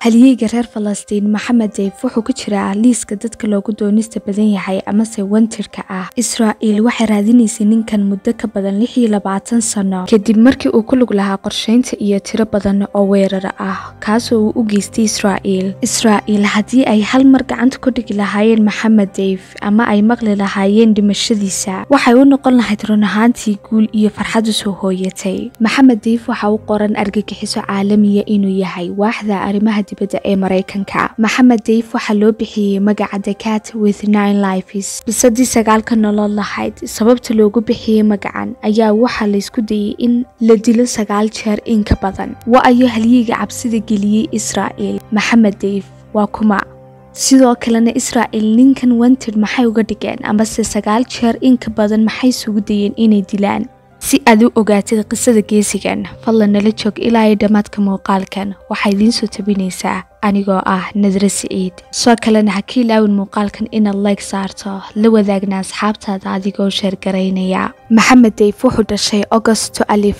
halyeyga reer falastiin maxamed deyf wuxuu ku jiraa liiska dadka loogu doonista badan yahay amase wantirka ah israa'iil waxay raadinaysay ninkan muddo ka badan lix iyo labaatan sano kadib markii uu ku lug lahaa qorshaynta iyo tiro badan oo weerar ah kaasoo uu u geystay israa'iil israa'iil haddii ay hal mar gacanta ku dhigi lahaayeen maxamed deyf ama ay maqli lahaayeen dhimashadiisa waxay u noqon lahayd run ahaantii guul iyo farxad usoo hooyatay maxamed deyf waxa u qoran argagixiso caalamiya inuu yahay waaxda arrimaha dibadda ee maraykanka maxamed deyf waxaa loo bixiyey magaca decat with nine lifes bisadii sagaalka nolol lahayd sababta loogu bixiyey magacan ayaa waxaa laysku dayey in la dilo sagaal jeer in ka badan wa ayo halyiga cabsida geliyey israa'iil maxamed deyf waa kuma sidoo kalena israa'iil ninkan wanted maxay uga dhigeen amase sagaal jeer in ka badan maxay sugu dayeen inay dilaan si aad u ogaatid qisada geesigan fadlan nala joog ilaa iyo dhammaadka muuqaalkan waxaa idiin soo tabinaysaa anigoo ah nadre siciid soo kalena ha ka ilaawin muuqaalkan inaad layg saarto la wadaagna asxaabtaada adigoo sheergaraynaya maxamed deyf wuxuu dhashay agosto alif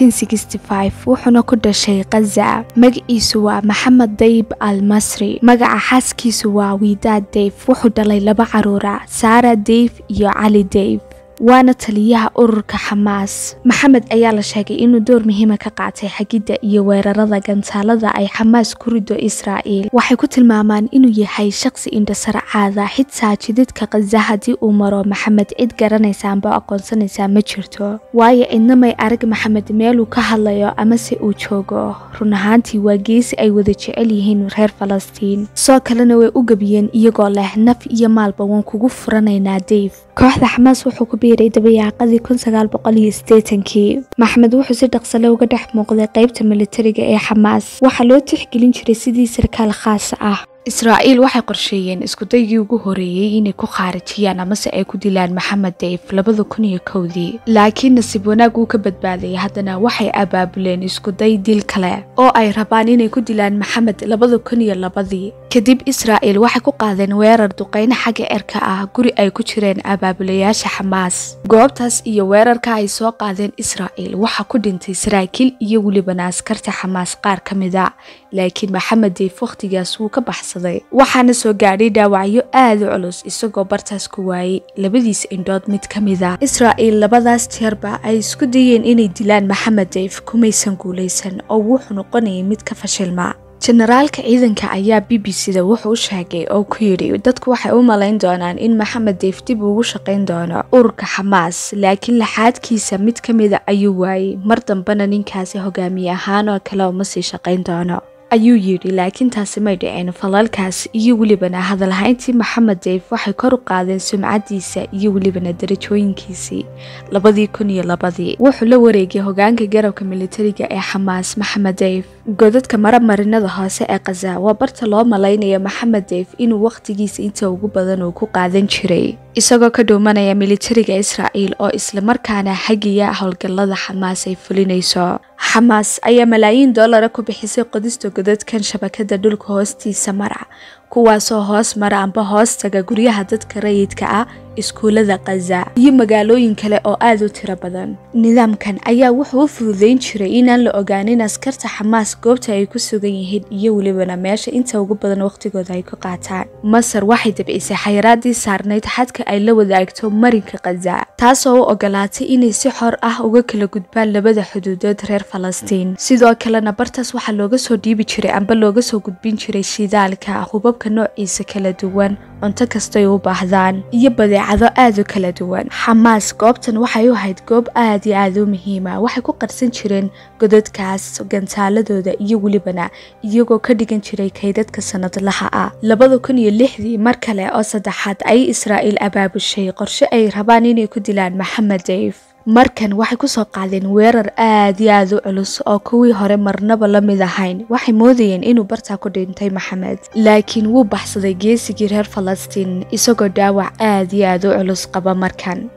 wuxuuna ku dhashay khaza magaciisu waa maxamed dayib al masri magaca xaaskiisu waa wiidaad deyf wuxuu dhalay laba caruura saara deyf iyo cali deyf waana taliyaha ururka xamaas maxamed ayaa la sheegay inuu door muhiima ka qaatay xagidda iyo weerarada gantaalada ay xamaas ku rido israa'iil waxay ku tilmaamaan inuu yahay shaqsi indhasarcaada xitaa jididka khaza haddii uu maro maxamed cid garanaysa amba aqoonsanaysaa ma jirto waayo cidnamay arag maxamed meeluu ka hadlayo amase uu joogo run ahaantii waa geesi ay wada jecel yihiin reer falastiin soo kalena way u gebiyeen iyagoo leh naf iyo maalba waan kugu furanaynaa deyf kooxda xamaas wuxuu ku biiray dabayaaqadii kii maxamed wuxuu si dhaqsale uga dhex muuqday qaybta militariga ee xamaas waxaa loo tixgelin jiray sidii sarkaal khaasa ah israa'iil waxay qorsheeyeen iskudaygii ugu horeeyey inay ku khaarijiyaan amase ay ku dilaan maxamed deyf labada kun iyo kowdii laakiin nasiib wanaag uu ka badbaaday haddana waxay abaabuleen iskuday dil kale oo ay rabaan inay ku dilaan maxamed labada kun iyo labadii kadib israa'iil waxay ku qaadeen weerar duqayno xagga erka ah guri ay ku jireen abaabulayaasha xamaas goobtaas iyo weerarka ay soo qaadeen israa'iil waxaa ku dhintay saraakiil iyo welibana askarta xamaas qaar ka mid a laakiin maxamed deyf wakhtigaas wuu ka baxsaday waxaana soo gaadhay dhaawacyo aada u culus isagoo bartaas ku waayey labadiisa indhood mid ka mid a israa'iil labadaas jeerba ay isku dayeen inay dilaan maxamed deyf kumaysan guulaysan oo wuxuu noqonayay mid ka fashilma jenaraalka ciidanka ayaa b b c da wuxuu u sheegay oo ku yidhi dadku waxay u malayn doonaan in maxamed deyf dib ugu shaqayn doono ururka xamaas laakiin laxaadkiisa mid ka mida ayuu waayey mar dambena ninkaasi hogaamiye ahaan oo kale uma sii shaqayn doono ayuu yidhi laakiin taasi may dhicin falalkaas iyo welibana hadalhayntii maxamed deyf waxay kor u qaadeen sumcadiisa iyo welibana darajooyinkiisii labadii kun iyo labadii wuxuu la wareegay hogaanka garabka militariga ee xamaas maxamed deyf godadka maramarinada hoose ee khaza waa barta loo malaynaya maxamed deyf inuu wakhtigiisa inta ugu badan uu ku qaadan jiray isagoo ka dhuumanaya militariga israa'iil oo islamarkaana hagiya howlgallada xamaas ay fulinayso xamaas ayaa malaayiin dollara ku bixisay qodista godadkan shabakada dhulka hoostiisa mara kuwaasoo hoos mara amba hoos taga guryaha dadka rayidka ah iskuullada khaza iyo magaalooyin kale oo aad u tiro badan nidaamkan ayaa wuxuu u fududayn jiray inaan la ogaanin askarta xamaas goobta ay ku sugan yihiin iyo welibana meesha inta ugu badan wakhtigooda ay ku qaataan masar waxay dabcisay xayiraadii saarnayd xadka ay la wadaagto marinka khaza taasoo u ogolaatay inay si xor ah uga kala gudbaan labada xuduudood reer falastiin sidoo kalena bartaas waxaa looga soo dhiibi jiray amba looga soo gudbin jiray shidaalka hubabka noociisa kala duwan cunto kastay u baahdaan iyo badeecado aad u kala duwan xamaas goobtan waxay u ahayd goob aad iyo aad u muhiima waxay ku qarsan jireen godadkaas gantaaladooda iyo welibana iyagoo ka dhigan jiray kaydadka sanadlaha ah labada kun iyo lixdii mar kale oo saddexaad ayay israa'iil abaabushay qorshe ay rabaan inay ku dilaan maxamed deyf markan waxay ku soo qaadeen weerar aad iyo aad u culus oo kuwii hore marnaba la mid ahayn waxay moodayeen inuu bartaa ku dhintay maxamed laakiin wuu baxsaday geesigii reer falastiin isagoo dhaawac aad iyo aad u culus qaba markan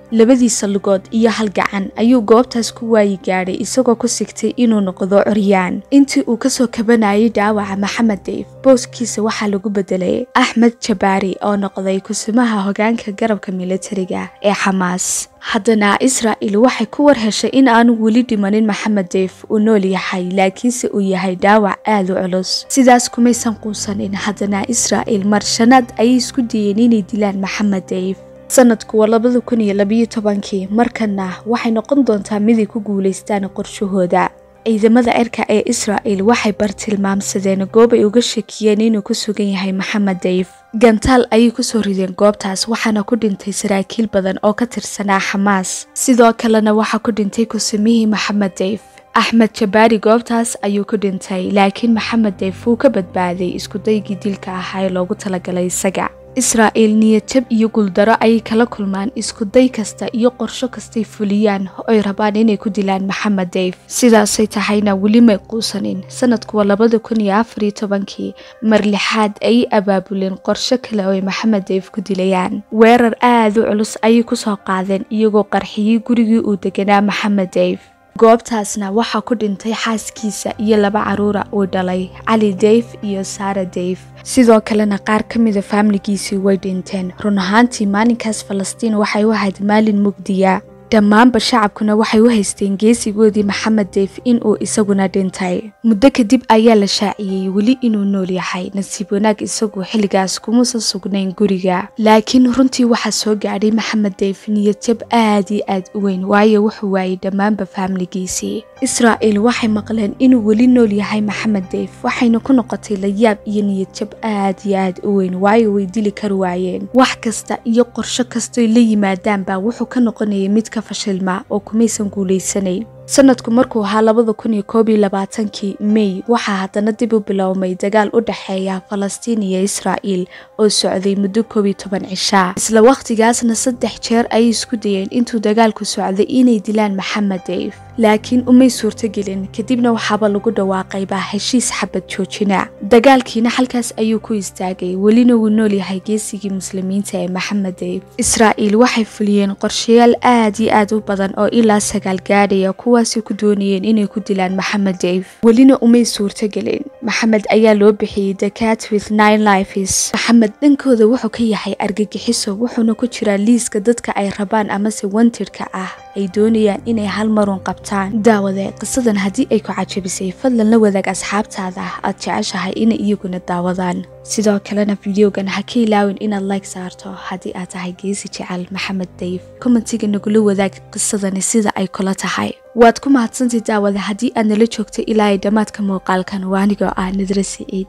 labadiisa lugood iyo hal gacan ayuu goobtaas ku waayi gaadhay isagoo ku sigtay inuu noqdo curyaan intii uu kasoo kabanayay dhaawaca maxamed deyf booskiisa waxaa lagu bedelay axmed jabaari oo noqday kusimaha hogaanka garabka militariga ee xamaas haddana israa'il waxay ku war heshay in aanu weli dhimanin maxamed deyf uu nool yahay laakiinse uu yahay dhaawac aad u culus sidaas kumaysan quusanin haddana israa'il mar shanaad ayay isku dayeen inay dilaan maxamed deyf sanadku waa labada kun iyo labiyo tobankii markana waxay noqon doontaa miday ku guulaystaan qorshahooda ciidamada cirka ee israa'il waxay bartilmaamsadeen goob ay uga shakiyeen inuu ku sugan yahay maxamed deyf gantaal ayay kusoo rideen goobtaas waxaana ku dhintay saraakiil badan oo ka tirsanaa xamaas sidoo kalena waxaa ku dhintay kusimihii maxamed deyf axmed jabaari goobtaas ayuu ku dhintay laakiin maxamed deyf wuu ka badbaaday iskudaygii dilka ahaa ee loogu talagalay isaga israa'il niyadjab iyo guuldaro ayay kala kulmaan iskuday kasta iyo qorsho kastay fuliyaan oy rabaan inay ku dilaan maxamed deyf sidaasay tahayna weli may quusanin sanadku waa labada kun iyo afariyo tobankii mar lixaad ayay abaabuleen qorsho kale oo ay maxamed deyf ku dilayaan weerar aad u culus ayay kusoo qaadeen iyagoo qarxiyey gurigii uu deganaa maxamed deyf goobtaasna waxaa ku dhintay xaaskiisa iyo laba caruura uu dhalay cali deyf iyo saara deyf sidoo kalena qaar ka mida faamiligiisii way dhinteen run ahaantii maalinkaas falastiin waxay u ahayd maalin mugdiya dhammaanba shacabkuna waxay u haysteen geesigoodii maxamed deyf inuu isaguna dhintay muddo kadib ayaa la shaaciyey weli inuu nool yahay nasiib wanaag isagu xilligaas kumuusan sugnayn guriga laakiin runtii waxaa soo gaadhay maxamed deyf niyadjab aad iyo aad u weyn waayo wuxuu waayey dhammaanba faamiligiisii israa'il waxay maqleen inuu weli nool yahay maxamed deyf waxayna ku noqotay layaab iyo niyadjab aad iyo aad u weyn waayo way dili kari waayeen wax kasta iyo qorsho kastoy la yimaadaanba wuxuu ka noqonayay mid ka fashilma oo kumaysan guulaysanayn sanadku markuu ahaa labada kun iyo koob iyo labaatankii mey waxaa haddana dib u bilowmay dagaal u dhexeeya falastiin iyo israa'il oo socday muddo koob iyo toban cishaa isla wakhtigaasna saddex jeer ayay isku dayeen intuu dagaalku socday inay dilaan maxamed deyf laakiin umay suurtogelin kadibna waxaaba lagu dhawaaqayba heshiis xabad joojina dagaalkiina halkaas ayuu ku istaagay welina wuu nool yahay geesigii muslimiinta ee maxamed deyf israa'il waxay fuliyeen qorshayaal aad iyo aad u badan oo ilaa sagaal gaadhaya kuwaasay ku doonayeen inay ku dilaan maxamed deyf welina umay suurtogelin maxamed ayaa loo bixiyey decat with nine lifes maxamed dhankooda wuxuu ka yahay argagixiso wuxuuna ku jiraa liiska dadka ay rabaan amase wantirka ah ay doonayaan inay hal marun qabtaan daawade qisadan haddii ay ku cajabisay fadlan la wadaag asxaabtaada aad jeceshahay inay iyaguna daawadaan sidoo kalena fideogan ha ka ilaawin inaad like saarto haddii aad tahay geesi jecel maxamed deyf kommentiga nagula wadaag qisadani sida ay kula tahay waad ku mahadsantay daawada haddii aad nala joogto ilaa ay dhammaadka muuqaalkan waa anigoo ah nadra siciid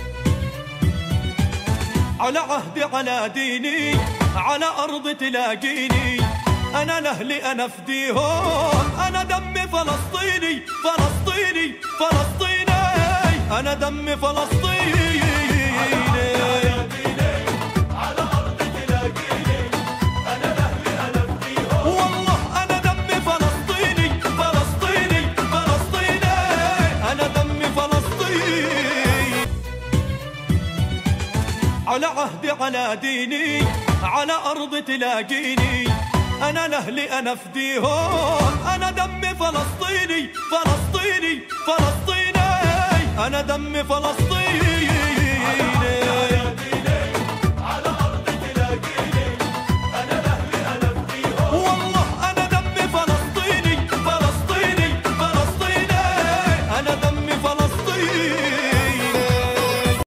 على عهدي على ديني على أرض تلاقيني أنا لأهلي أنا فديهم أنا دمي فلسطيني فلسطيني فلسطيني أنا دمي فلسطيني والله أنا دمي فلسطيني فلسطيني فلسطيني أنا دمي فلسطيني على عهدي على ديني على أرض تلاقيني أنا لأهلي أنا فديهم أنا دمي فلسطيني فلسطيني فلسطيني أنا دمي فلسطيني